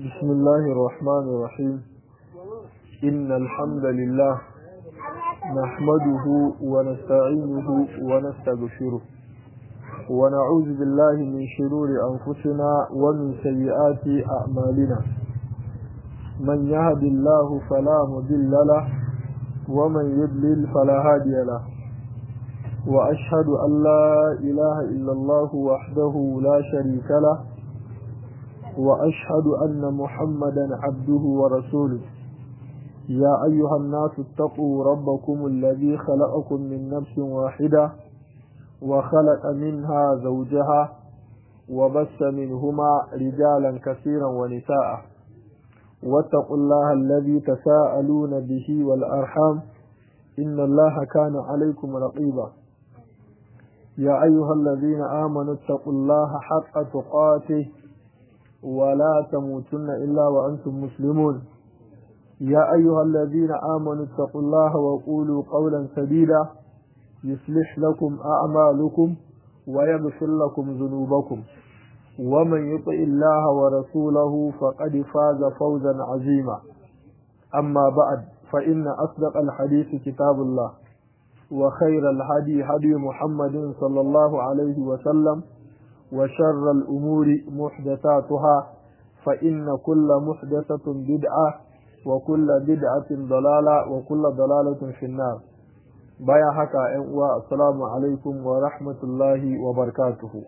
بسم الله الرحمن الرحيم إن الحمد لله نحمده ونستعينه ونستغفره ونعوذ بالله من شرور أنفسنا ومن سيئات أعمالنا من يهد الله فلا مضل له ومن يضلل فلا هادي له وأشهد أن لا إله إلا الله وحده لا شريك له وأشهد أن محمدا عبده ورسوله يا أيها الناس اتقوا ربكم الذي خلقكم من نفس واحدة وخلق منها زوجها وبث منهما رجالا كثيرا ونساء واتقوا الله الذي تساءلون به والأرحام إن الله كان عليكم رقيبا يا أيها الذين آمنوا اتقوا الله حق تقاته ولا تموتن إلا وأنتم مسلمون يا أيها الذين آمنوا اتقوا الله وقولوا قولا سديدا يصلح لكم أعمالكم ويغفر لكم ذنوبكم ومن يطع الله ورسوله فقد فاز فوزا عظيما أما بعد فإن أصدق الحديث كتاب الله وخير الهدي هدي محمد صلى الله عليه وسلم وشر الأمور محدثاتها فإن كل محدثة بدعة وكل بدعة ضلالة وكل ضلالة في النار بايا حكا السلام عليكم ورحمة الله وبركاته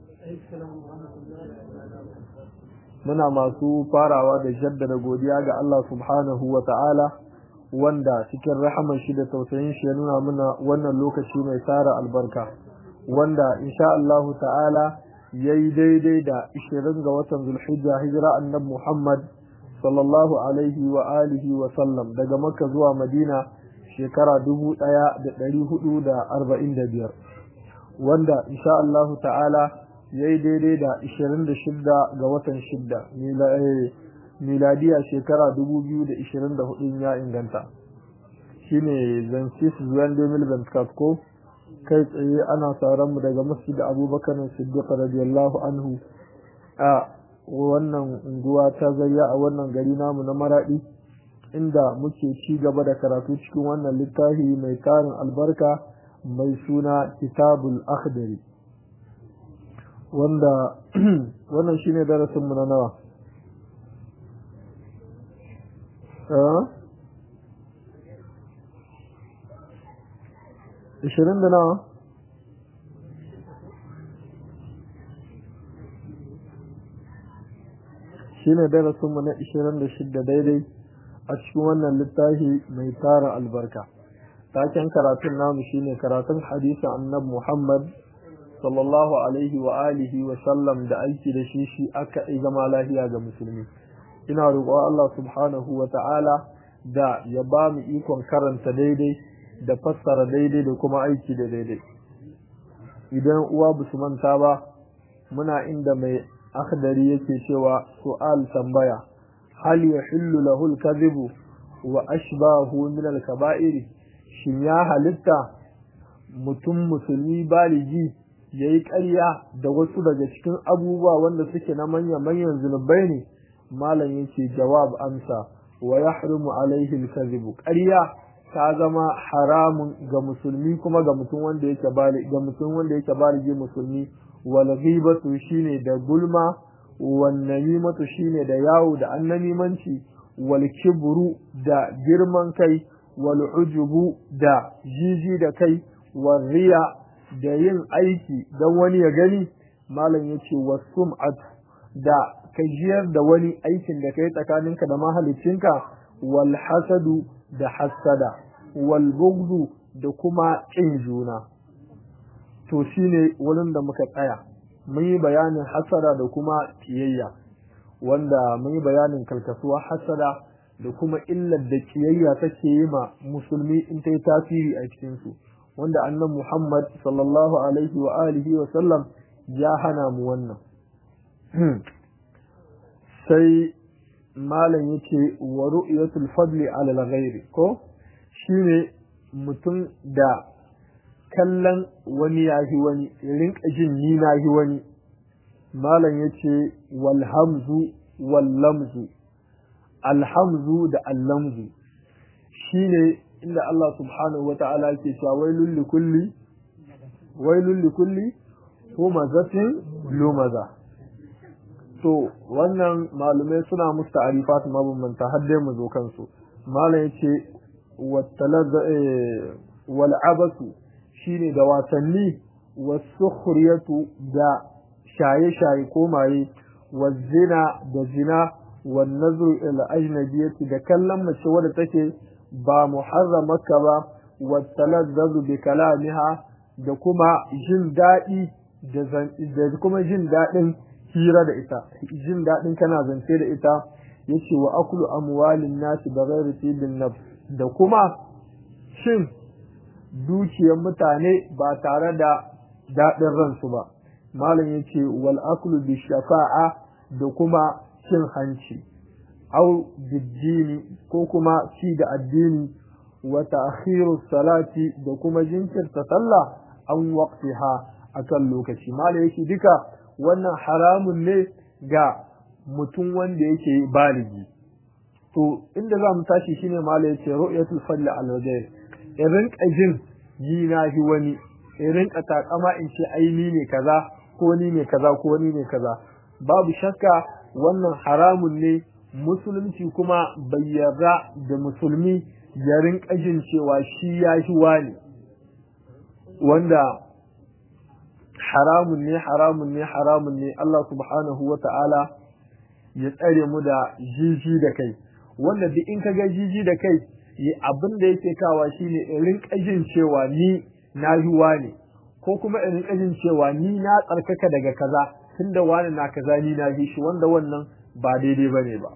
muna masu farawa da jaddada godiya ga Allah subhanahu wa ta'ala wanda cikin rahaman shi da tausayin shi ya nuna muna wannan lokaci mai tsara albarka wanda insha Allah ta'ala yayi daidai da 20 ga watan Zulhijja hijira annabi Muhammad sallallahu alaihi wa alihi wa sallam daga Makka zuwa Madina shekara 1445 wanda insha Allah ta'ala yayi daidai da 26 ga watan 6 miladiya shekara 2024 ya inganta shine zancis zuwan 2024 ko kai tsaye ana sauran mu daga masjid abubakar siddiq radiyallahu anhu a wannan unguwa ta zayya a wannan gari namu na maradi inda muke ci gaba da karatu cikin wannan littafi mai tarin albarka mai suna kitabul akhdari wanda wannan shine darasin mu na nawa ishirin da nawa shi ne darasinmu na ishirin da shidda daidai a cikin wannan littafi mai tara albarka taken karatun namu shine karatun hadisi annab muhammad sallallahu alaihi wa alihi wa sallam da aiki da shi shi aka zama lafiya ga musulmi ina roƙon Allah subhanahu wa ta'ala da ya ba mu ikon karanta daidai da fassara daidai da kuma aiki da daidai idan uwa ba su manta ba muna inda mai akhdari yake cewa su'al tambaya hal yahillu lahu al-kadhibu wa ashbahu min al-kaba'ir shin ya halitta mutum musulmi baligi yayi ƙarya da wasu daga cikin abubuwa wanda suke na manyan manyan zunubai ne malam yake jawab amsa wa yahrumu alaihi al-kadhibu ƙarya ta zama haramun ga musulmi kuma ga mutum wanda yake bali ga mutum wanda yake baligi musulmi wal ghibatu shine da gulma wan namimatu shine da yawo da annamimanci wal kibru da girman kai wal ujubu da jiji da kai wal riya da yin aiki dan wani ya gani malam yace wasum'at da kajiyar da wani aikin da kai tsakaninka da mahaliccinka wal hasadu da hassada wal bugdu da kuma ƙin juna to shine wurin da muka tsaya mun yi bayanin hasada da kuma kiyayya wanda mun yi bayanin kalkasuwa hasada da kuma illar da kiyayya take yi ma musulmi in ta yi tasiri a cikin su wanda annan Muhammad sallallahu alaihi wa alihi wa sallam ya hana mu wannan sai malam yace wa ru'yatul fadli ala al-ghairi ko shine mutum da kallon wani yahi wani rinka jin ni nahi wani malam yace wal hamzu wal lamzu alhamzu da allamzu shine inda Allah subhanahu wata'ala yake cewa wailul likulli wailul likulli humazatin lumaza to wannan malumai suna musu ta'arifat mabambanta har dai mu zo kansu malam yace wal abasu shine da wasanni wasukhriyatu da shaye-shaye ko maye wazina da zina wan nazru ila ajnabiyati da kallon mace wadda take ba muharramaka ba wattalazzazu bi kalamiha da kuma jin daɗi da kuma jin daɗin hira da ita jin daɗin kana zance da ita yace wa aklu amwalin nasi bighairi tibin nafs da kuma shin dukiyar mutane ba tare da daɗin ransu ba malam yace wal aklu bi shafa'a da kuma cin hanci au biddini ko kuma ci da addini wa ta'khiru salati da kuma jinkirta sallah an waqtiha akan lokaci malam yake duka wannan haramun ne ga mutum wanda yake baligi to inda za mu tashi shine malam yace ru'yatul fadl al wajh irin kajin yi na hi wani irin takama in ce aini ne kaza ko ni ne kaza ko ni ne kaza babu shakka wannan haramun ne musulunci kuma bai yarda da musulmi ya rinka jin cewa shi ya shi wani wanda haramun ne haramun ne haramun ne Allah subhanahu wa ta'ala ya tsare mu da jiji da kai wanda duk in ka ga jiji da kai abin da yake kawa shine in rinka jin cewa ni na yi wani ko kuma in rinka jin cewa ni na tsarkaka daga kaza tunda wani na kaza ni na yi shi wanda wannan ba daidai bane ba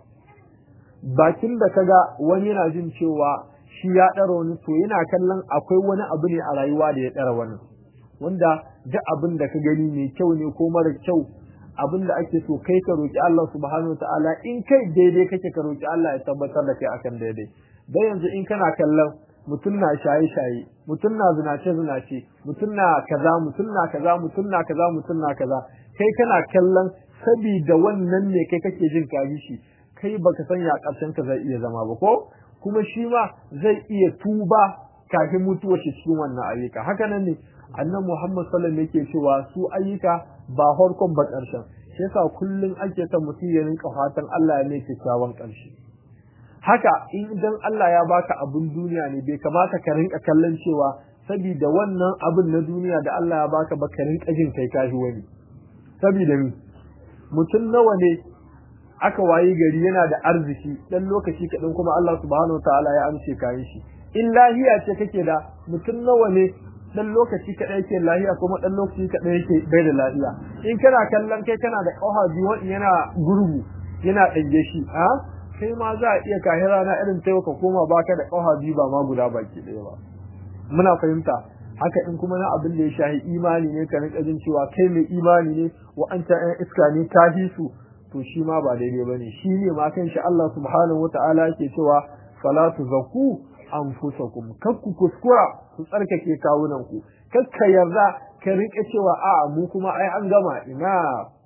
bakin da kaga wani yana jin cewa shi ya ɗara wani to yana kallon akwai wani abu ne a rayuwa da ya ɗara wani wanda duk abin da ka gani mai kyau ne ko mara kyau abin da ake so kai ka roki Allah subhanahu wa ta'ala in kai daidai kake ka roki Allah ya tabbatar da kai akan daidai dan yanzu in kana kallon mutum na shaye shaye mutum na zinace zinace mutum na kaza mutum na kaza mutum na kaza mutum na kaza kai kana kallon sabida wannan ne kai kake jin kaji shi kai baka san ya karshen ka zai iya zama ba ko kuma shi ma zai iya tuba kafin mutuwa shi cikin wannan ayyuka haka nan ne annan Muhammad sallallahu alaihi yake cewa su ayyuka ba harkon ba karshen shi yasa kullun ake son mutum ya rinka fatan Allah ya mai kyakkyawan karshe haka in idan Allah ya baka abun duniya ne bai kamata ka rinka kallon cewa saboda wannan abun na duniya da Allah ya baka ba ka rinka jin kai kashi wani saboda mi mutum nawa ne aka wayi gari yana da arziki dan lokaci kaɗan kuma Allah subhanahu wataala ya amce kayan shi in lahiya ce kake da mutum nawa ne dan lokaci kaɗai yake lahiya kuma dan lokaci kaɗai yake bai da lahiya in kana kallon kai kana da ƙafa biyu wani yana gurgu yana ɗage shi a kai ma za a iya kahira na irin taimaka koma baka da ƙafa biyu ba ma guda baki ɗaya ba muna fahimta haka in kuma na abin da ya shahi imani ne ka rinka jin cewa kai mai imani ne wa'anta ƴan iska ne ka su to shi ma ba daidai ba ne shi ne ma kan shi Allah subhanahu wa ta'ala yake cewa fala tuzakku anfusakum kakku kuskura ku tsarkake kawunan ku kakka yarda ka rike cewa a mu kuma ai an gama ina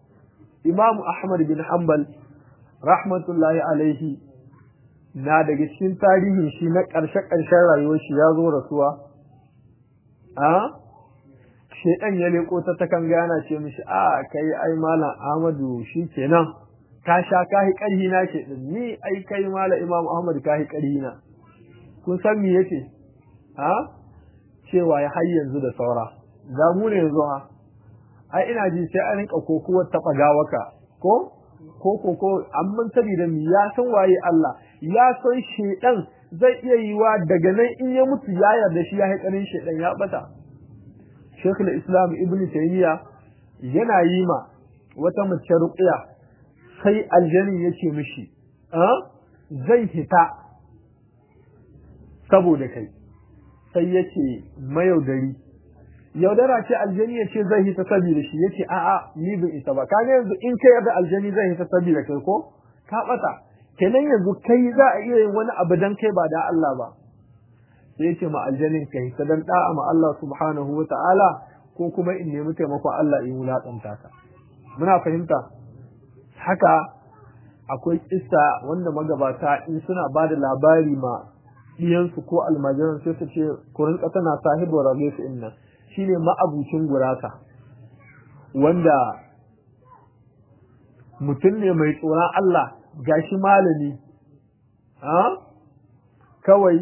Imam Ahmad bin Hanbal rahmatullahi alaihi na daga cikin tarihin shi na ƙarshe ƙarshen rayuwar shi ya zo rasuwa a shedan ya leko ta takan gana ce mishi a kai ai malam Ahmadu kenan ka sha kahi karhi na ke din ni ai kai malam Imam Ahmad kahi karhi na kun san me yake ha cewa ya har yanzu da saura ga mu ne yanzu ha ai ina ji sai an rinka kokuwar taba gawaka ko ko ko ko amma saboda mi ya san waye Allah ya san shedan zai iya yiwa daga nan in ya mutu ya yarda shi ya haƙarin shedan ya bata Sheikhul Islam Ibn Taymiyyah yana yi ma wata mace ruqya sai aljani yace mishi a zai hita saboda kai sai yace mayaudari yaudara ce aljani yace zai hita saboda shi yace a a ni ban isa ba kaga yanzu in kai yarda aljani zai hita saboda kai ko ka bata kenan yanzu kai za a iya yin wani abu dan kai ba da Allah ba sai yace ma aljanin kai sadan da'a ma Allah subhanahu wa ta'ala ko kuma in nemi taimakon Allah in wulaƙanta ka muna fahimta haka akwai kissa wanda magabata in suna ba da labari ma ɗiyansu ko almajiran sai su ce kurin ƙasa na sahibu rage su inna shine ma'abucin gurasa wanda mutum ne mai tsoron Allah gashi malami kawai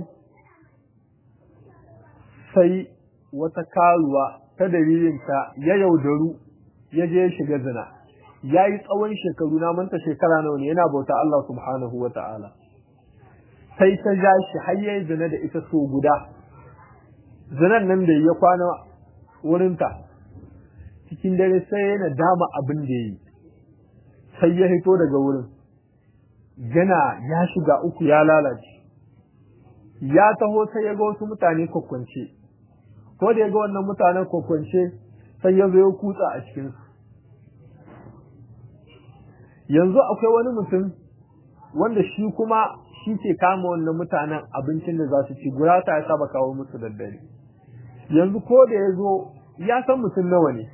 sai wata karuwa ta dalilinta ya yaudaru ya je shiga zina ya yi tsawon shekaru na manta shekara nawa ne yana bauta Allah subhanahu wa ta'ala sai ta ja shi har yayi zina da ita so guda zinan nan da ya kwana wurinta cikin dare sai yana dama abin da yi sai ya hito daga wurin yana ya shiga uku ya lalace ya taho sai ya ga wasu mutane kwakwance ko da ya ga wannan mutanen kwakwance sai ya zo ya kutsa a cikinsu yanzu akwai wani mutum wanda shi kuma shi ke kama wannan mutanen abincin da za su ci gurasa ya saba kawo musu daddare yanzu ko da ya zo ya san mutum nawa ne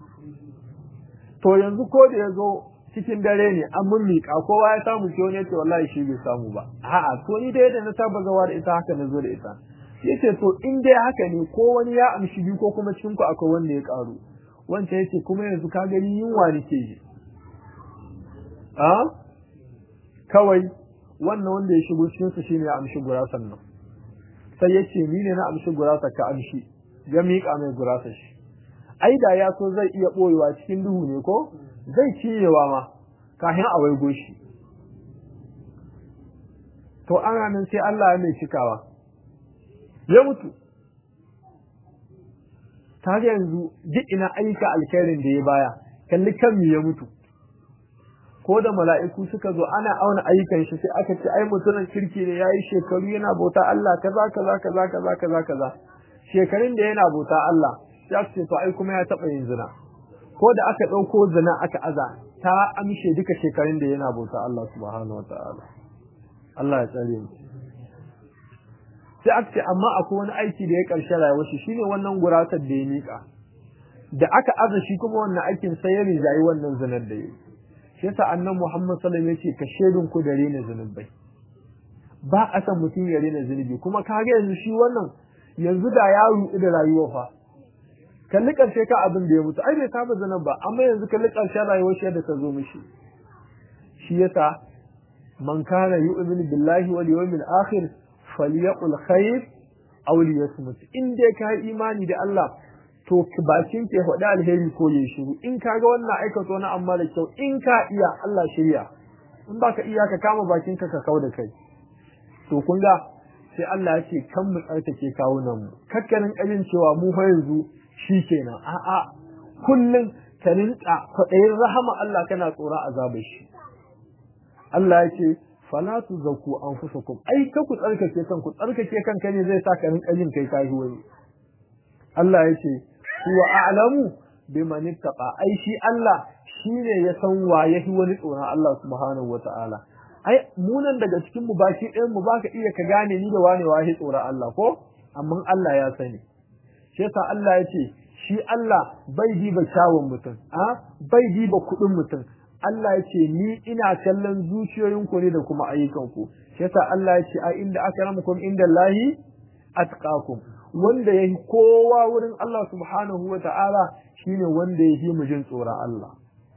to yanzu ko da ya zo cikin dare ne an mun miƙa kowa ya samu ce wani yace wallahi shi bai samu ba a'a to ni dai da na saba zawa da ita haka na zo da ita yace to in dai haka ne ko wani ya amshi biyu ko kuma cikin ku akwai wanda ya karu wancan yace kuma yanzu ka gani yunwa nake ji a kawai wannan wanda ya shigo cikin su shine ya amshi gurasan nan sai yace ni ne na amshi gurasa ka amshi ya miƙa mai gurasa shi ai da ya so zai iya boyewa cikin duhu ne ko zai ciyewa ma kafin a waigo shi to ana nan sai Allah ya mai cikawa ya mutu ta yanzu duk ina aika alkhairin da ya baya kalli kan ya mutu ko da mala'iku suka zo ana auna ayyukan shi sai aka ce ai mutumin kirki ne yayi shekaru yana bauta Allah kaza kaza kaza kaza kaza kaza shekarun da yana bauta Allah sai aka ce to ai kuma ya taba yin zina ko da aka dauko zina aka aza ta amshe duka shekarun da yana bauta Allah subhanahu wataala Allah ya tsare mu sai aka ce amma akwai wani aiki da ya karshe rayuwar shi shine wannan gurasar da ya mika da aka aza shi kuma wannan aikin sai ya rijayi wannan zinar da yake shi yasa annabi Muhammad sallallahu alaihi wasallam yace ka shedun ku da rena zunubai ba a san mutum ya rena zunubi kuma ka ga yanzu shi wannan yanzu da ya ruɗu da rayuwa fa kalli karshe ka abin da ya mutu ai bai saba zanen ba amma yanzu kalli karshen rayuwar shi da ta zo mishi shi yasa man kana yu'minu billahi wal yawmil akhir falyaqul khair aw liyasmut in dai ka imani da Allah to bakin ke faɗi alheri ko ya shiru in ka ga wannan aikata wani amma da kyau in ka iya Allah shirya in ba ka iya ka kama bakin ka ka kau da kai to kun ga sai Allah ya ce kan mu tsarkake kawunan mu kakkanin ƙarin cewa mu fa yanzu shi kenan a'a kullum ka rinka kwaɗayin rahama Allah kana tsoron azabar shi Allah ya ce fala tu zaku anfusakum ai ka ku tsarkake kanku tsarkake kanka ne zai sa ka rinka jin kai kai wani Allah ya ce huwa a'lamu biman ittaqa ai shi Allah shine ya san wa yahi wani tsoron Allah subhanahu wata'ala ai munan daga cikin mu baki ɗayan mu baka iya ka gane ni da wane wa yahi tsoron Allah ko amma Allah ya sani shi yasa Allah ya ce shi Allah bai diba kyawun mutum a bai diba kuɗin mutum Allah ya ce ni ina kallon zuciyoyinku ne da kuma ayyukanku shi yasa Allah ya ce a inda akramakum inda Allahi atqakum wanda yahi kowa wurin Allah subhanahu wa ta'ala shine wanda yahi mu jin tsoron Allah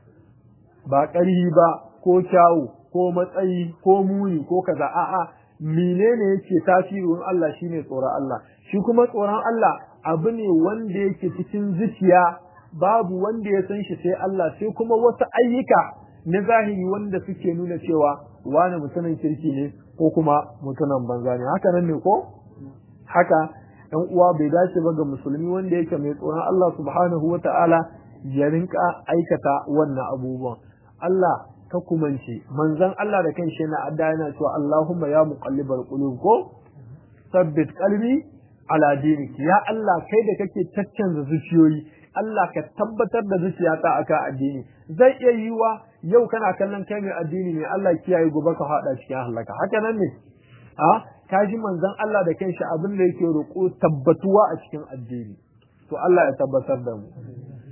ba ƙarhi ba ko kyawu ko matsayi ko muni ko kaza a'a menene yake tasirin Allah shine tsoron Allah shi kuma tsoron Allah abu ne wanda yake cikin zuciya babu wanda ya san shi sai Allah sai kuma wasu ayyuka na zahiri wanda suke nuna cewa wani mutumin kirki ne ko kuma mutumin banza ne haka nan ne ko haka ɗan uwa bai dace ba ga musulmi wanda yake mai tsoron Allah subhanahu wa ta'ala ya rinka aikata wannan abubuwan Allah ka kumance manzon Allah da kanshi yana adda yana cewa Allahumma ya muqallibal qulub ko sabbit qalbi ala dinik ya Allah kai da kake caccanza zuciyoyi Allah ka tabbatar da zuciyata akan addini zai iya yiwa yau kana kallon kai mai addini ne Allah kiyaye gobe ka hada cikin halaka haka nan ne a ka ji manzon Allah da kanshi abin da yake roƙo tabbatuwa a cikin addini to Allah ya tabbatar da mu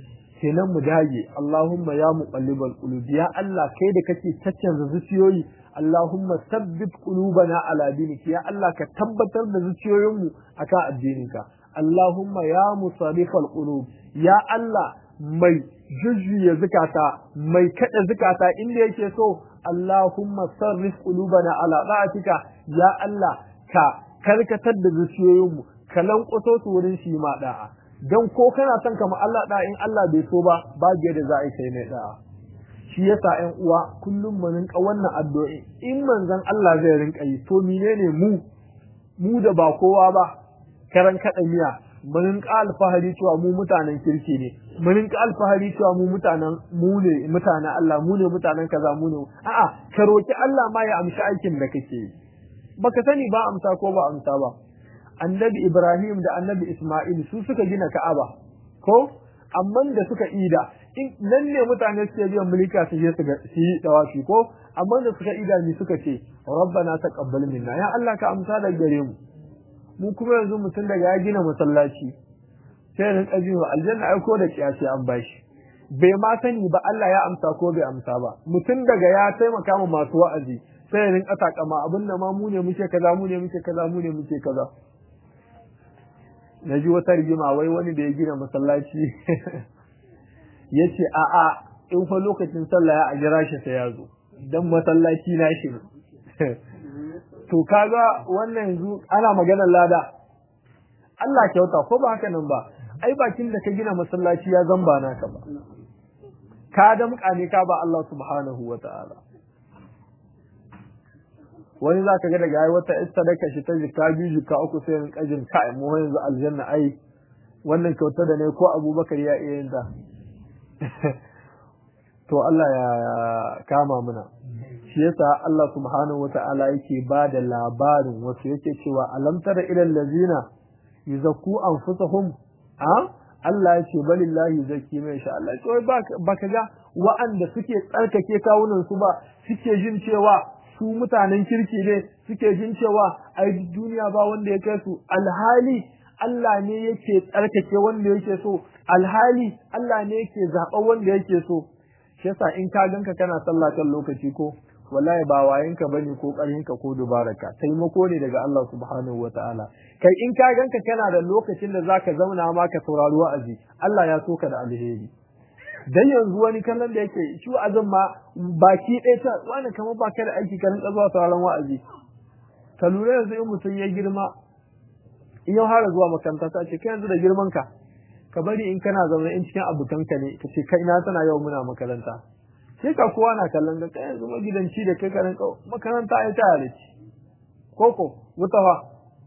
kenan mu dage Allahumma ya muqallibal qulub ya Allah kai da kake caccanza zuciyoyi Allahumma sabbit qulubana ala dinik ya Allah ka tabbatar da zuciyoyinmu akan addininka Allahumma ya musarrifal qulub ya Allah mai jujjuya zukata mai kada zukata inda yake so Allahumma sarrif qulubana ala da'atika ya Allah ka karkatar da zuciyoyinmu ka lankwaso su wurin shi ma da'a don ko kana son kama Allah da in Allah bai so ba babu yadda za a yi kai mai da'a shi yasa ƴan uwa kullum mu rinka wannan addu'o'i in manzon Allah zai rinka yi to menene mu mu da ba kowa ba karan kada miya mu rinka alfahari cewa mu mutanen kirki ne mu rinka alfahari cewa mu mutanen mu ne mutanen Allah mu ne mutanen kaza mu ne a'a ka roki Allah ma ya amshi aikin da kake yi baka sani ba amsa ko ba amsa ba annabi Ibrahim da annabi Ismail su suka gina Ka'aba ko amma da suka ida in nan ne mutane suke biyan mulka su je su yi dawafi ko amma da suka ida ni suka ce rabbana taqabbal minna ya Allah ka amsa da gare mu mu kuma yanzu mutum daga ya gina masallaci sai rin kaji wa aljanna ai ko da kiyasi an bashi bai ma sani ba Allah ya amsa ko bai amsa ba mutum daga ya taimaka ma masu wa'azi sai rin kasa kama abin da ma mu ne muke kaza mu ne muke kaza mu ne muke kaza na ji wata rigima wai wani da ya gina masallaci ya ce a'a in fa lokacin sallah ya a jira shi sai ya zo dan masallaci na shi to kaga wannan yanzu ana maganar lada Allah kyauta ko ba haka nan ba ai bakin da ka gina masallaci ya zamba naka ba ka da ne ka ba Allah subhanahu wa ta'ala wani za ka ga daga ai wata sadaka shi ta jika biyu jika uku sai in kajin kai mu yanzu aljanna ai wannan kyauta da ne ko abubakar ya iya yin ta to Allah ya kama muna shi yasa Allah subhanahu wata'ala yake ba da labarin wasu yake cewa alam tara ilal ladzina yuzakku anfusahum a Allah ya ce balillahi zaki mai sha Allah to baka ga wa'anda suke tsarkake kawunan su ba suke jin cewa su mutanen kirki ne suke jin cewa ai duniya ba wanda ya kai su alhali Allah ne yake tsarkake wanda yake so alhali Allah ne yake zaɓa wanda yake so shi yasa in ka ganka kana sallah kan lokaci ko wallahi ba wayenka bane ko ƙarhinka ko dubaraka taimako ne daga Allah subhanahu wataala kai in ka ganka kana da lokacin da zaka zauna ma ka saurari wa'azi Allah ya so ka da alheri dan yanzu wani kallon da yake shi wa'azin ma baki ɗaya ta wani kamar ba ka da aiki ka rinka zuwa sauraron wa'azi ka lura yanzu in mutum ya girma in ya fara zuwa makaranta ta ce kai yanzu da girman ka ka bari in kana zaune in cikin abokanka ne ka ce kai na tana yau muna makaranta sai ka kowa na kallon ka kai yanzu magidanci da kai karin makaranta ai ta yare ci koko wutawa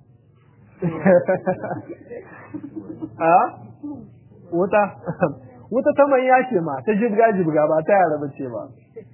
a wuta wuta ta mai ce ma ta jibga jibga ba ta yara bace ba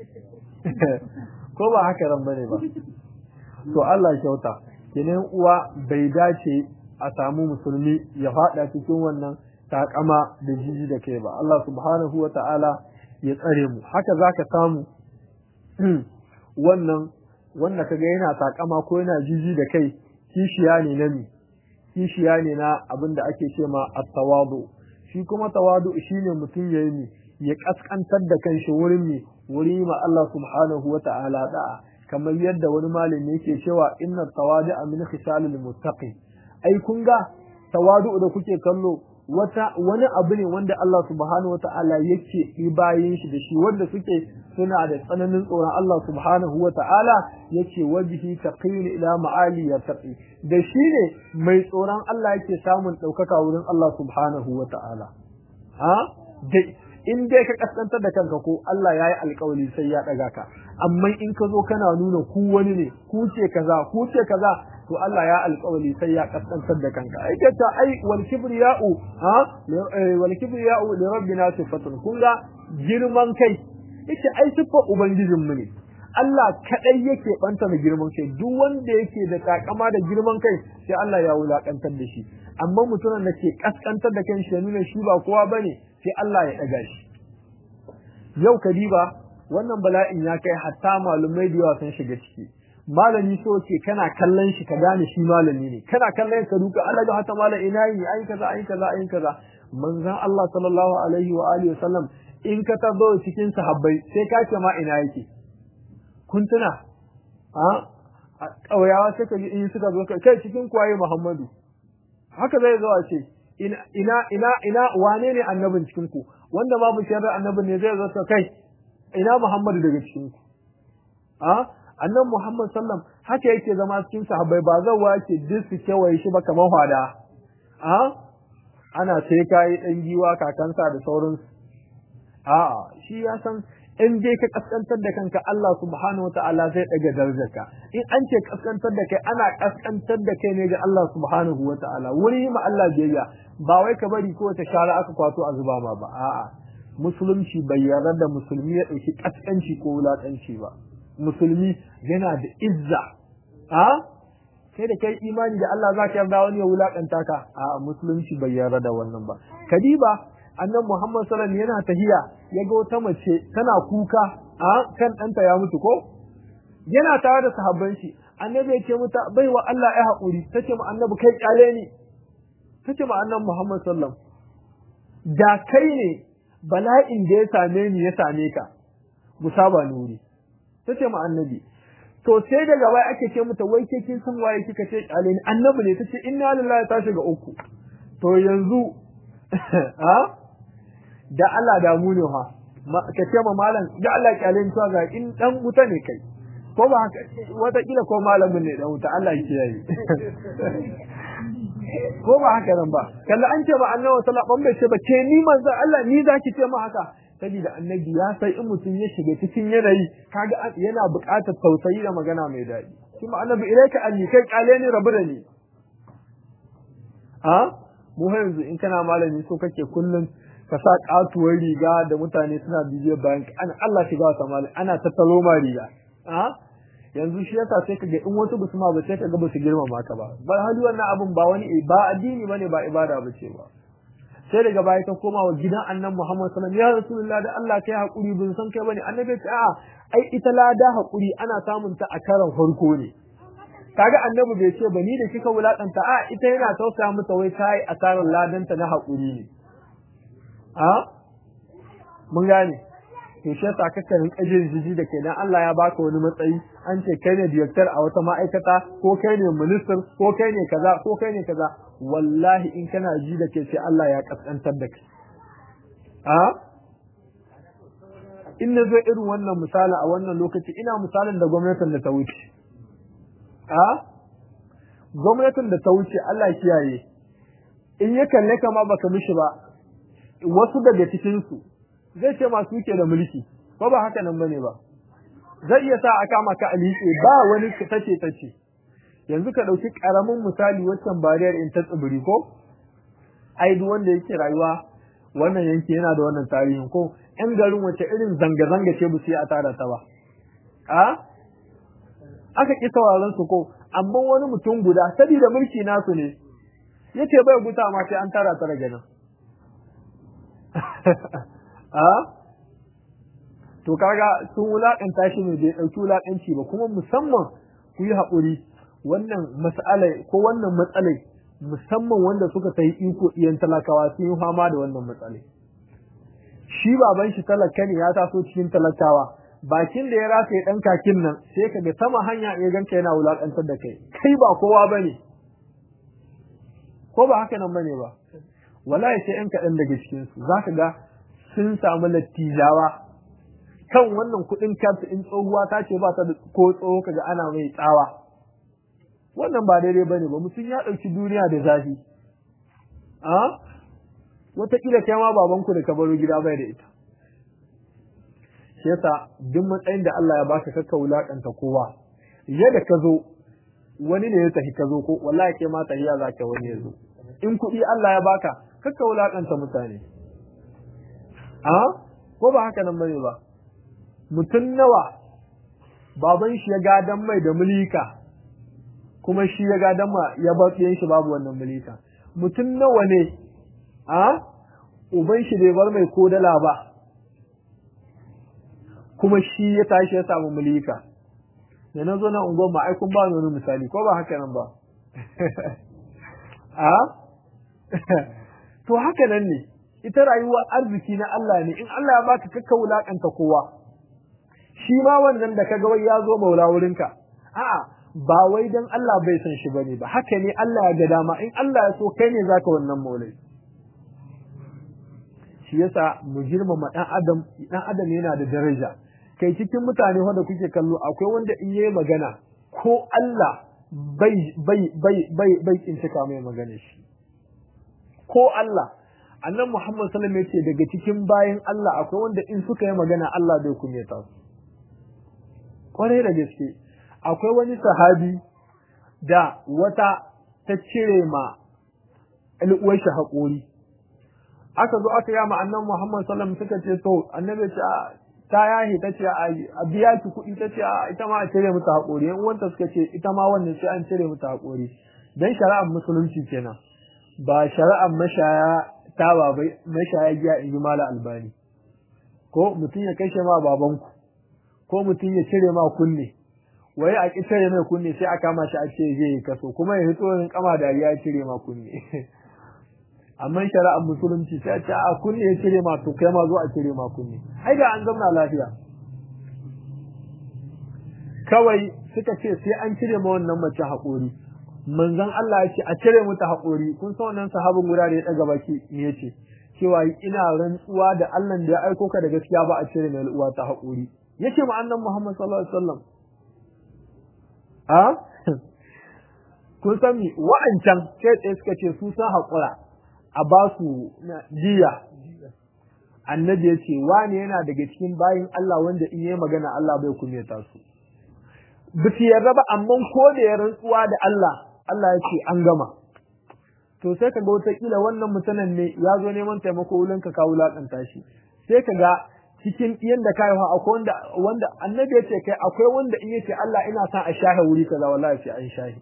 ko ba haka ran bane ba to Allah kyauta kenan uwa bai dace a samu musulmi ya fada cikin wannan takama da jiji da kai ba Allah subhanahu wa ta'ala ya tsare mu haka zaka samu wannan wanda kaga yana takama ko yana jiji da kai kishiya ne na mi kishiya ne na abin da ake ce ma at-tawadu shi kuma tawadu shine mutum yayi mi ya kaskantar da kanshi wurin mi wuri ma Allah subhanahu wa ta'ala da'a kamar yadda wani malami yake cewa inna tawadi'a min khisalil muttaqi ai kun ga tawadu da kuke kallo wata wani abu ne wanda Allah subhanahu wata'ala yake yi bayin shi da shi wanda suke suna da tsananin tsoron Allah subhanahu wata'ala yake wajihi taqin ila ma'ali ya taqi da shi ne mai tsoron Allah yake samun ɗaukaka wurin Allah subhanahu wata'ala ha dai in dai ka kaskantar da kanka ko Allah ya yi alkawali sai ya ɗaga ka amma in ka zo kana nuna ku wani ne ku ce kaza ku ce kaza to Allah ya alƙawali sai ya kaskantar da kanka ai ta ta ai wal kibriya'u ha wal kibriya'u li rabbina sifatun kun ga girman kai yace ai sifa ubangijin mu ne Allah kadai yake banta da girman kai duk wanda yake da takama da girman kai sai Allah ya wulakantar da shi amma mutumin da ke kaskantar da kanshi ya nuna shi ba kowa bane sai Allah ya daga shi yau kadiba wannan bala'in ya kai hatta malumai da yawa sun shiga ciki malami so ce kana kallon shi ka gane shi malami ne kana kallon ka duka Allah ga hata malam ina yi ayi kaza ayi kaza ayi kaza manzon Allah sallallahu alaihi wa alihi wasallam in ka tabo cikin sahabbai sai ka ce ma ina yake kun tuna a ƙauyawa sai ka in suka zo kai cikin kwaye Muhammadu haka zai zo a ce ina ina ina wane ne annabin cikin ku wanda babu shari'a annabin ne zai zo ta kai ina Muhammadu daga cikin ku a annan Muhammad sallam haka yake zama cikin sahabbai ba zan wace duk su kewaye shi ba kamar hwada a ana sai kai dan giwa kakansa da sauransu a shi ya san in dai ka kaskantar da kanka Allah subhanahu wataala zai daga darajarka in an ce kaskantar da kai ana kaskantar da kai ne ga Allah subhanahu wataala wuri ma Allah biyayya ba wai ka bari ko ta shara aka kwato a zuba ma ba a'a musulunci bai yarda da musulmi ya dauki kaskanci ko wulakanci ba musulmi yana da izza a sai da kai imani da Allah za ka yarda wani ya wulakanta ka a musulunci bai yarda da wannan ba kadiba annan Muhammad sallallahu alaihi yana tahiya ya ga wata mace tana kuka a kan ɗanta ya mutu ko yana tare da sahabban shi annabi ya ce mata bai wa Allah ya haƙuri tace mu annabi kai kyale ni tace mu annan Muhammad sallallahu da kai ne bala'in da ya same ni ya same ka musaba nuri tace mu annabi to sai daga baya ake ce mata wai ke kin san waye kika ce kyale ni annabi ne tace inna lillahi ta shiga uku to yanzu ha da Allah da mu ne ha ka ce ma malam da Allah kyale ni ga in dan wuta ne kai ko ba haka wata kila ko malamin ne dan wuta Allah ya kiyaye ko ba haka nan ba kalla an ce ba annabi sallallahu alaihi wasallam ce ba ke ni manzo Allah ni zaki ce ma haka saboda annabi ya sai in mutum ya shiga cikin yanayi kaga yana buƙatar tausayi da magana mai daɗi kuma annabi ilaika anni kai kale ni rabu da ni a mu yanzu in kana malami so kake kullum ka sa katuwar riga da mutane suna bibiyar bayan ana Allah shiga wata malami ana tattalo ma riga a yanzu shi yasa sai kaga in wasu basu ma ba sai kaga basu girmama ka ba bar hali wannan abun ba wani ba addini bane ba ibada bace ba sai daga baya ta koma wa gidan annan Muhammad sallallahu alaihi wasallam ya rasulullah da Allah kai hakuri bin san kai bane annabi ce a'a ai ita lada hakuri ana samun ta a karan farko ne kaga annabi bai ce bani da kika wulakanta a ita yana tausaya mata wai kai asarar ladanta na hakuri ne a mun gane to shi yasa kaka rinka jin jiji da kai dan Allah ya baka wani matsayi an ce kai ne director a wata ma'aikata ko kai ne minister ko kai ne kaza ko kai ne kaza wallahi in kana ji da kai sai Allah ya kaskantar da kai a in na zo irin wannan misali a wannan lokaci ina misalin da gwamnatin da ta wuce a gwamnatin da ta wuce Allah kiyaye in ya kalle ka ma baka mishi ba wasu daga cikin su zai ce masu ke da mulki ko ba haka nan bane ba zai iya sa a kama ka alike ba wani tace tace yanzu ka dauki karamin misali waccan bariyar in ta tsibiri ko ai duk wanda yake rayuwa wannan yanki yana da wannan tarihin ko yan garin wace irin zanga zanga ce ba su yi a tara ta ba a aka ƙi sauraron su ko amma wani mutum guda saboda mulki nasu ne yace bai guta ma sai an tara ta daga nan a to kaga sun wulakanta shi ne bai dauki wulakanci ba kuma musamman ku yi haƙuri wannan mas'alai ko wannan matsalai musamman wanda suka sai iko iyan talakawa sun yi fama da wannan matsalai shi baban shi talaka ne ya taso cikin talakawa bakin da ya rasa dan kakin nan sai kaga sama hanya ya ganka yana wulakantar da kai kai ba kowa bane ko ba haka nan bane ba wallahi sai yan kaɗan daga cikin su zaka ga sun samu lattijawa kan wannan kuɗin kanta in tsohuwa ta ce ba ta da ko tsoho kaga ana mai tsawa wannan ba daidai bane ba mutum ya ɗauki duniya da zafi a wataƙila kai ma babanku da ka baro gida bai da ita shi yasa duk matsayin da Allah ya baka kakka wulakanta kowa yadda ka zo wani ne ya tafi ka zo ko wallahi kai ma tahiya za ka wani ya zo in kuɗi Allah ya baka kakka wulakanta mutane a ko ba haka nan bane ba mutum nawa baban shi ya gadan mai da mulika kuma shi ya gadan ma ya bar shi babu wannan mulika mutum nawa ne a uban shi bai bar mai kodala ba kuma shi ya tashi ya samu mulika da na zo na unguwar ma ai kun ba ni wani misali ko ba haka nan ba a to haka nan ne ita rayuwar arziki na Allah ne in Allah ya baka kakka wulakanta kowa shi ma wannan da kaga wai ya zo maula wurinka a'a ba wai dan Allah bai san shi bane ba haka ne Allah ya ga dama in Allah ya so kai ne zaka wannan maulai shi yasa mu girmama dan adam dan adam yana da daraja kai cikin mutane wanda kuke kallo akwai wanda in yayi magana ko Allah bai bai bai bai bai kincika mai magana shi ko Allah annan Muhammad sallallahu alaihi wasallam daga cikin bayan Allah akwai wanda in suka yi magana Allah bai kunyata su kwarai da gaske akwai wani sahabi da wata ta cire ma al'uwar shi haƙori aka zo aka yama annan Muhammad sallallahu alaihi wasallam suka ce to annabi ce ta yahi ta ce a biya ki kuɗi ta ce ita ma a cire mata haƙori yan uwanta suka ce ita ma wannan sai an cire mata haƙori dan shari'ar musulunci kenan ba shari'ar mashaya ta ba bai mashaya giya in ji mala albani ko mutum ya kashe ma babanku ko mutum ya cire ma kunne wai a cire mai kunne sai a kama shi a ce zai yi kaso kuma ya hito yin kama da ya cire ma kunne amma shari'ar musulunci sai a ce a kunne ya cire ma to kai ma zo a cire ma kunne ai da an zamna lafiya kawai suka ce sai an cire ma wannan mace haƙori manzon Allah ya ce a cire mata haƙori kun san wannan sahabin guda da ya daga baki me yace cewa ina rantsuwa da Allah da ya aiko ka da gaskiya ba a cire mai uwa ta haƙori yace ma annan Muhammad sallallahu alaihi wasallam a kun san mi wa'ancan sai tsaye suka ce su san haƙura a ba su jiya annabi ya ce wani yana daga cikin bayin Allah wanda in yi magana Allah bai kumeta su bisi yarda ba amma ko da ya rantsuwa da Allah Allah ya ce an gama to sai ka ga wataƙila wannan mutanen ne ya zo neman taimako wurin ka kawo wulaƙanta shi sai ka ga cikin yanda ka yi akwai wanda wanda annabi ya ce kai akwai wanda in yace Allah ina son a shahe wuri kaza wallahi sai an shahe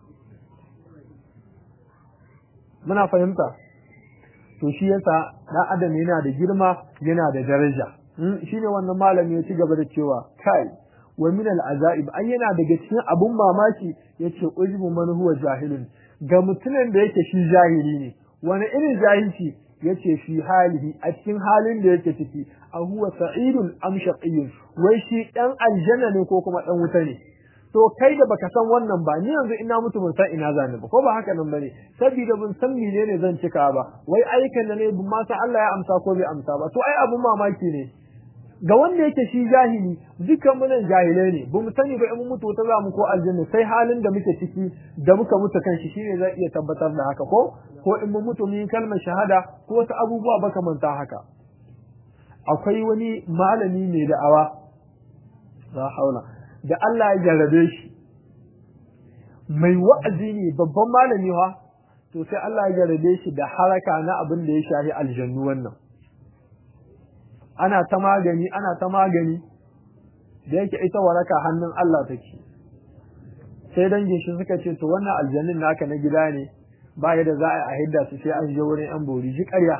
muna fahimta to shi yasa dan adam yana da girma yana da daraja shine wannan malami ya ci gaba da cewa kai wa min al-azaib an yana daga cikin abun mamaki yace ujbu man huwa jahilun ga mutumin da yake shi jahili ne wani irin jahilci yace fi halihi a cikin halin da yake ciki a huwa sa'idun am shaqiyyun wai shi dan aljanna ne ko kuma dan wuta ne to kai da baka san wannan ba ni yanzu ina mutu ban san ina zani ba ko ba haka nan bane saboda ban san menene zan cika ba wai aikan da ne ban ma san Allah ya amsa ko bai amsa ba to ai abun mamaki ne ga wanda yake shi jahili dukkan mu nan jahilai ne bamu sani ba in mun mutu ta zamu ko aljanna sai halin da muke ciki da muka mutu kan shi shine zai iya tabbatar da haka ko ko in mun mutu mun kalmar shahada ko wasu abubuwa baka manta haka akwai wani malami mai da'awa la haula da Allah ya jarrabe shi mai wa'azi ne babban malami wa to sai Allah ya jarrabe shi da haraka na abin da ya shafi aljannu wannan ana ta magani ana ta magani da yake ita waraka hannun Allah take sai dangin shi suka ce to wannan aljannin naka na gida ne ba yadda za a hidda su sai an je wurin yan bori ji ƙarya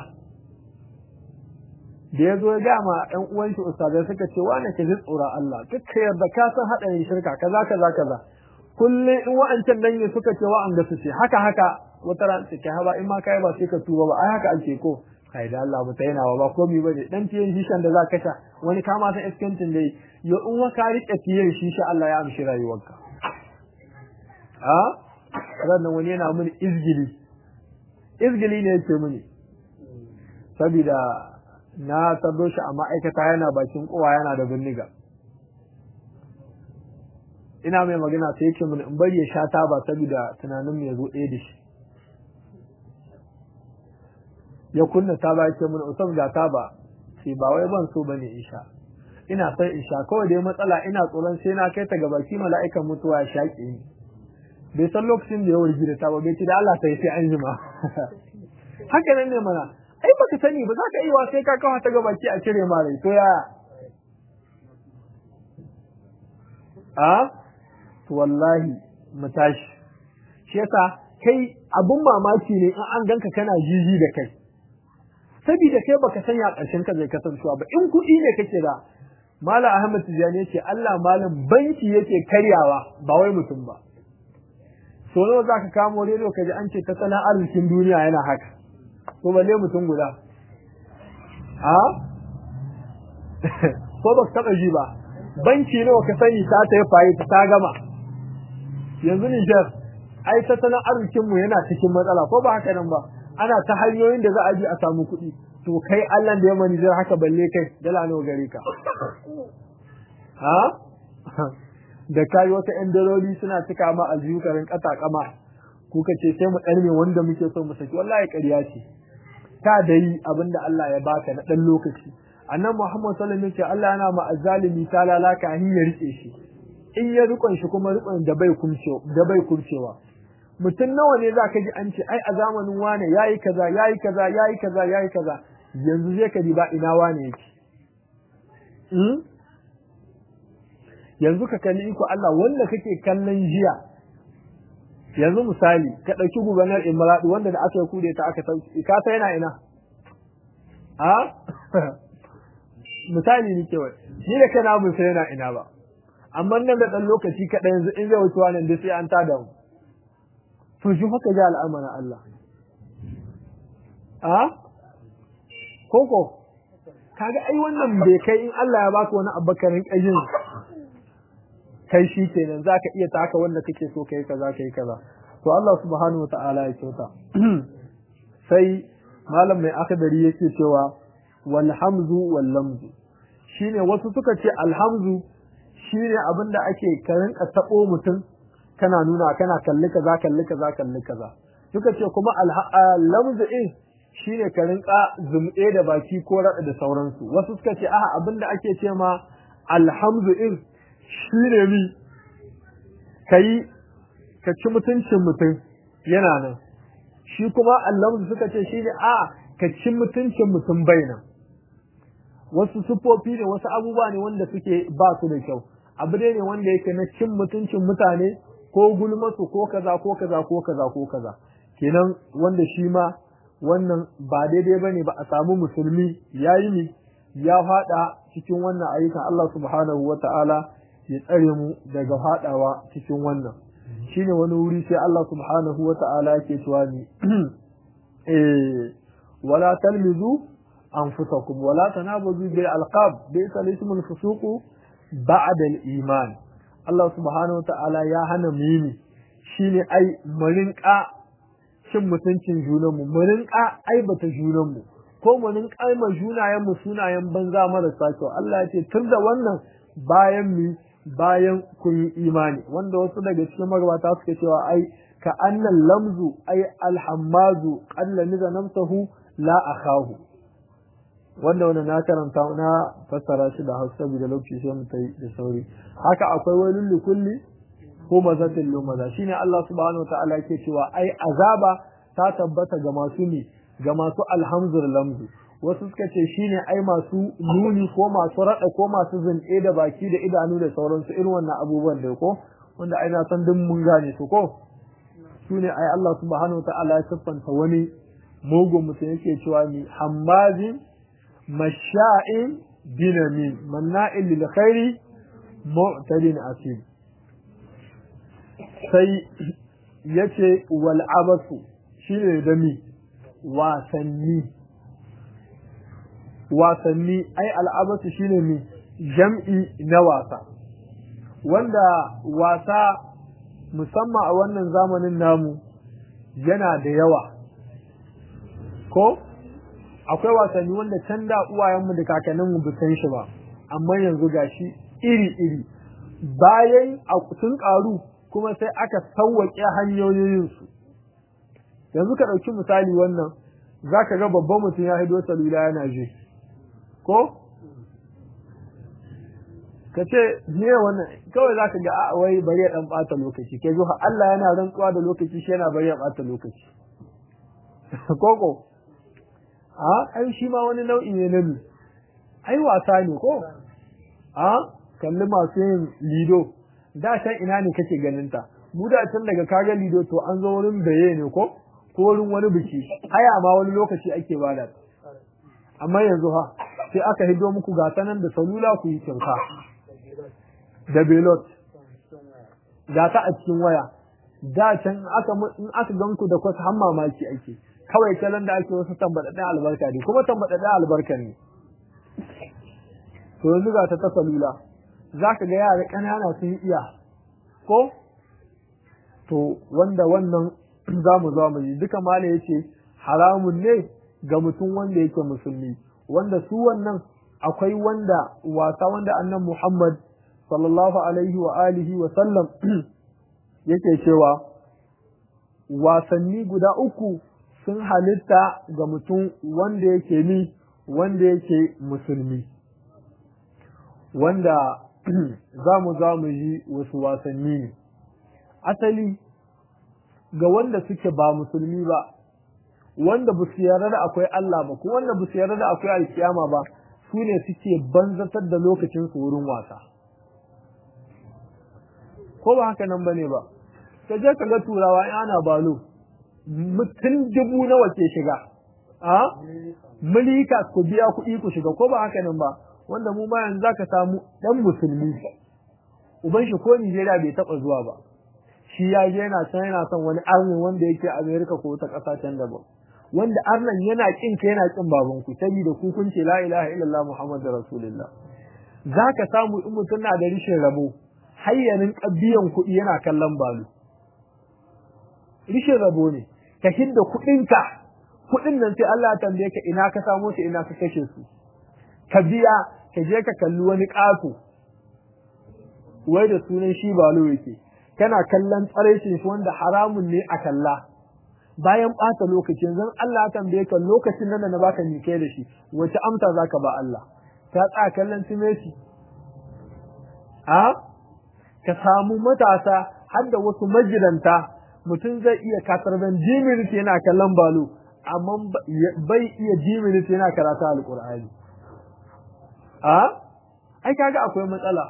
da ya zo ya gama ɗan uwan shi ustazai suka ce wane ka ji tsoron Allah duk ka yarda ka san haɗarin shirka kaza kaza kaza kullum in wa'ancan dangi suka ce wa'anga su ce haka haka wata ran ce kai haba in ma kai ba sai ka tuba ba ai haka ake ko kai da Allah mutai yana ba komai bane dan tiyan shishan da za ka sha wani kama san iskantin dai yo in wa ka rike tiyan shisha Allah ya amshi rayuwarka a ranan wani yana mini izgili izgili ne yake mini saboda na tardo shi a ma'aikata yana bakin kowa yana da bindiga ina mai magana sai yake mini in bari ya sha taba saboda tunanin mu ya zo ɗaya da shi ya kunna taba yake mini usam ga taba sai ba wai ban so bane in sha ina son in sha kawai dai matsala ina tsoron sai na kai ta ga baki mala'ikan mutuwa ya shaƙe ni bai san lokacin da ya wargi da taba bai ce da Allah sai sai an jima haka nan ne mana ai baka sani ba za ka iya sai ka kawo ta ga baki a cire ma rai to ya a to wallahi mu tashi shi yasa kai abun mamaki ne in an ganka kana jiji da kai saboda kai baka sanya ƙarshen ka zai kasancewa ba in kuɗi ne kake da Malam Ahmad Tijani yace Allah malam banki yake karyawa ba wai mutum ba so nawa zaka kamo rediyo kaji an ce tattalin arzikin duniya yana haka ko balle mutum guda a ko ba ka taɓa ji ba banki nawa ka sani ta ta yi fayi ta gama yanzu Nijar ai tattalin arzikin mu yana cikin matsala ko ba haka nan ba ana ta hanyoyin da za a bi a samu kuɗi to kai Allah da ya mani Nijar haka balle kai dala nawa gare ka ha da kai wata ƴan daloli suna cika ma aljihu karin kata kama kuka ce sai mu ɗarme wanda muke so mu saki wallahi ƙarya ce ta dai abinda Allah ya baka na ɗan lokaci annan Muhammad sallallahu alaihi wasallam Allah yana ma azzalimi ta lalaka hin ya rike shi in ya rikon shi kuma rikon da bai kumcewa da bai kumcewa mutum nawa ne zaka ji an ce ai a zamanin wane yayi kaza yayi kaza yayi kaza yayi kaza yanzu zai ka ba ina wane yake hmm? yanzu ka kalli iko Allah wanda kake kallon jiya yanzu misali ka ɗauki gubernar Imradu wanda da aka yi kude ta aka sauki ka sai yana ina a misali ni kawai ni da kana mun sai yana ina ba amma nan da dan lokaci kaɗan yanzu in zai wuce wannan da sai an tada mu to shi haka ga al'amarin Allah a koko kaga ai wannan bai kai in Allah ya baka wani abakarin kajin kai shi kenan zaka iya taka wanda kake so kai kaza kai kaza to Allah subhanahu wataala ya kyauta sai malam mai akadari yake cewa wal hamzu wal lamzu shine wasu suka ce alhamzu shine abinda ake ka rinka tabo mutum kana nuna kana kalli kaza kalli kaza kalli kaza suka ce kuma lamzu in shine ka rinka zumɗe da baki ko rada da sauransu wasu suka ce aha abinda ake ce ma alhamzu in shine mi kai ka ci mutuncin mutum yana nan shi kuma allamzu suka ce shine a ka ci mutuncin mutum bainan wasu sufofi ne wasu abubuwa ne wanda suke ba su da kyau abu ne wanda yake na cin mutuncin mutane ko gulmasu ko kaza ko kaza ko kaza ko kaza kenan wanda shi ma wannan ba daidai bane ba a samu musulmi yayi ne ya fada cikin wannan ayyukan Allah subhanahu wata'ala ya tsare mu daga fadawa cikin wannan shine wani wuri sai Allah subhanahu wata'ala yake cewa ni eh wala talmizu anfusakum wala tanabazu bil alqab bisa ismul fusuqu ba'da al iman Allah subhanahu wata'ala ya hana mu yi shine ai mu rinka cin mutuncin junanmu mu rinka aibata junanmu ko mu rinka ma junayen mu sunayen banza marasa kyau Allah ya ce tun da wannan bayan mu bayan kun yi imani wanda wasu daga cikin magabata suka cewa ai ka annal lamzu ai alhammazu qalla niza namsahu la akahu wanda wannan na karanta na fassara shi da Hausa da lokaci sai mu tai da sauri haka akwai wailul likulli ko mazatin lumaza shine Allah subhanahu wataala yake cewa ai azaba ta tabbata ga masu ne ga masu alhamzul lamzu wasu suka ce shine ai masu nuni ko masu rada ko masu zunɗe da baki da idanu da sauransu irin wannan abubuwan da ko wanda ai na san duk mun gane su ko sune ai Allah subhanahu wataala ya siffanta wani mugun mutum yake cewa ni hammazin masha'in binamin manna'il lil khairi mu'tadin asim sai yace wal abasu shine da mi wasanni wasanni ai al'abasu shine mi jam'i na wasa wanda wasa musamman a wannan zamanin namu yana da yawa ko akwai wasanni wanda can da uwayenmu da kakanninmu ba san shi ba amma yanzu gashi iri-iri bayan sun ƙaru kuma sai aka sauwaƙe hanyoyinsu yanzu ka ɗauki misali wannan za ka ga babban mutum ya hido salula yana je ko ka ce ne wannan kawai za ka ga a wai bari ya ɗan ɓata lokaci kai zuwa Allah yana rantsuwa da lokaci shi yana bari ya ɓata lokaci koko a ai shi ma wani nau'i ne na mi ai wasa ne ko a kalli masu yin lido da can ina ne kake ganin ta mu da can daga kaga lido to an zo wurin baye ne ko ko wurin wani biki haya ma wani lokaci ake bada amma yanzu ha sai aka hido muku gata nan da salula ku yi kyauta da belot gata a cikin waya da can aka in aka ganku da kwasa har mamaki ake kawai kalan da ake wasu tambadaɗɗen albarka ne kuma tambadaɗɗen albarka ne to yanzu ga ta ta salula za ka ga yara ƙanana sun iya ko to wanda wannan za mu za mu yi duka mala ya ce haramun ne ga mutum wanda yake musulmi wanda su wannan akwai wanda wasa wanda annan muhammad sallallahu alaihi wa alihi wa sallam yake cewa wasanni guda uku sun halitta ga mutum wanda yake ni wanda yake musulmi wanda za mu za mu yi wasu wasanni ne asali ga wanda suke ba musulmi ba wanda ba su yarda da akwai Allah ba ko wanda ba su yarda da akwai alkiyama ba su ne suke banzatar da lokacin su wurin wasa ko ba haka nan bane ba ka je ka ga turawa in ana balo mutum dubu nawa ke shiga a milika ku biya kuɗi ku shiga ko ba haka nan ba wanda mu ma yanzu zaka samu dan musulmi uban shi ko Nigeria bai taba zuwa ba shi ya je yana can yana son wani arnin wanda yake America ko ta ƙasa can daban wanda arnan yana kin ka yana kin baban ku saboda ku kun ce la ilaha illallah muhammadur rasulullah zaka samu in mutum na da rishin rabo hayyanin biyan kuɗi yana kallon balu rishin rabo ne ka hidda kuɗinka kuɗin nan sai Allah ya tambaye ka ina ka samo su ina ka kashe su ka biya ka je ka kalli wani ƙato wai da sunan shi balo yake kana kallon tsaraicin shi wanda haramun ne a kalla bayan ɓata lokaci yanzu Allah ya tambaye ka lokacin nan da na baka ni kai da shi wace amsa zaka ba Allah ka tsaya kallon timeti a ka samu matasa har da wasu majiranta mutum zai iya kasarban jiminit yana kallon balo amma bai iya jiminit yana karata alƙur'ani a ai kaga akwai matsala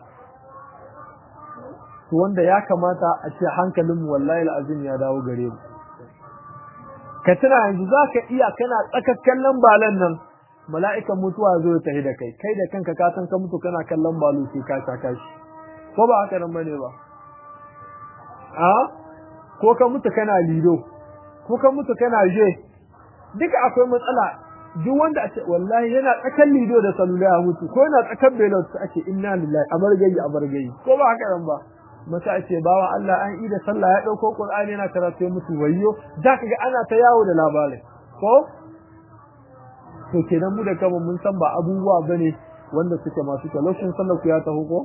to wanda ya kamata a ce hankalinmu wallahi al'azim ya dawo gare mu ka tuna yanzu za ka iya kana tsakar kallon balan nan mala'ikan mutuwa zo ya tafi da kai kai da kanka ka san ka mutu kana kallon balo sai ka saka shi ko ba haka nan bane ba a ko ka mutu kana lido ko ka mutu kana je duka akwai matsala duk wanda a ce wallahi yana tsakan lido da salula ya mutu ko yana tsakan belot ake inna lillahi amargayi amargayi ko ba haka nan ba mata a ce bawa Allah an yi da sallah ya dauko Qur'ani yana karatu musu wayyo zaka ga ana ta yawo da labarin ko to kenan mu da kama mun san ba abubuwa bane wanda suke masu kyau lokacin sallar ku ya taho ko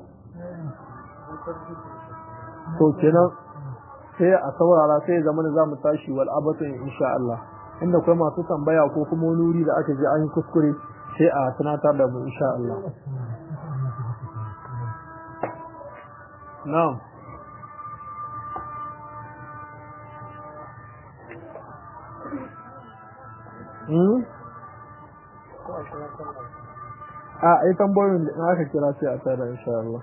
to kenan sai a saurara sai zama za mu tashi wal abatun insha Allah inda kai masu tambaya ko kuma wani wuri da aka je an yi kuskure sai a tunatar da mu insha Allah na'am Hmm? A, ai tambayoyin da aka kira sai a tsara insha Allah.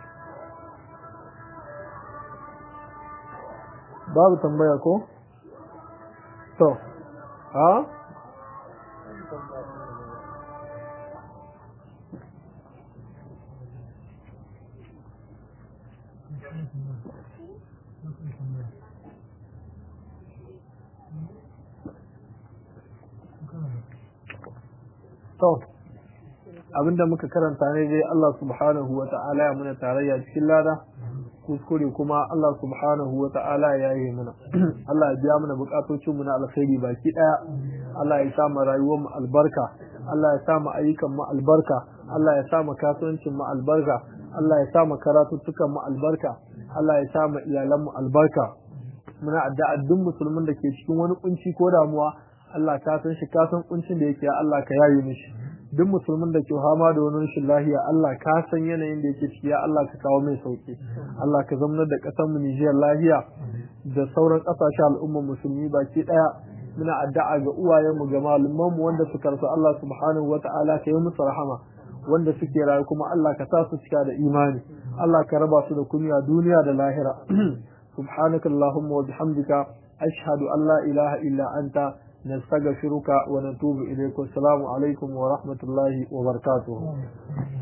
Babu tambaya ko? To, ha? To, abinda muka karanta ne dai Allah subhanahu wa ta'ala ya muna tarayya cikin lada, kuskure kuma Allah subhanahu wa ta'ala ya yi mana. Allah ya biya mana bukatocin mu na alkhairi baki daya. Allah ya sa mu rayuwar mu albarka. Allah ya sa mu ayyukan mu albarka. Allah ya sa mu kasuwancin mu albarka. Allah ya sa mu karatuttukan mu albarka. Allah ya sa mu iyalan mu albarka. Muna addu'a duk musulmin da ke cikin wani kunci ko damuwa Allah ka san shi ka san kuncin da yake Allah ka yaye mishi duk musulmin da ke hama da wani rashin lahiya Allah ka san yanayin da yake ciki ya Allah ka kawo mai sauki Allah ka zamanar da kasar mu Nijar lahiya da sauran kasashen al'ummar musulmi baki daya muna addu'a ga uwayen mu ga malaman mu wanda suka rasu Allah subhanahu wata'ala ka yi musu rahama wanda suke rayu kuma Allah ka sa su cika da imani Allah ka raba su da kunya duniya da lahira subhanakallahumma wa bihamdika ashhadu an la ilaha illa anta نستغفرك ونتوب إليك والسلام عليكم ورحمة الله وبركاته